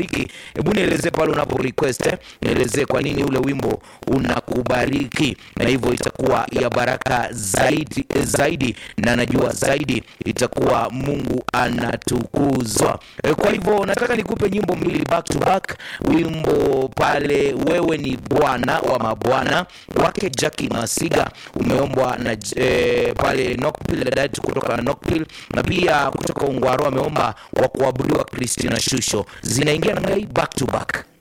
anakubariki. Hebu nielezee pale unapo request, eh, nielezee kwa nini ule wimbo unakubariki, na hivyo itakuwa ya baraka zaidi zaidi, na najua zaidi itakuwa Mungu anatukuzwa. Eh, Kwa hivyo nataka nikupe nyimbo mbili back to back. Wimbo pale wewe ni Bwana wa mabwana wake Jackie Masiga umeombwa na eh, pale Knockpill dada kutoka Knockpill, na pia kutoka Ungwaro ameomba wa kuabudiwa Christina Shusho. Zinaingia namna hii back to back.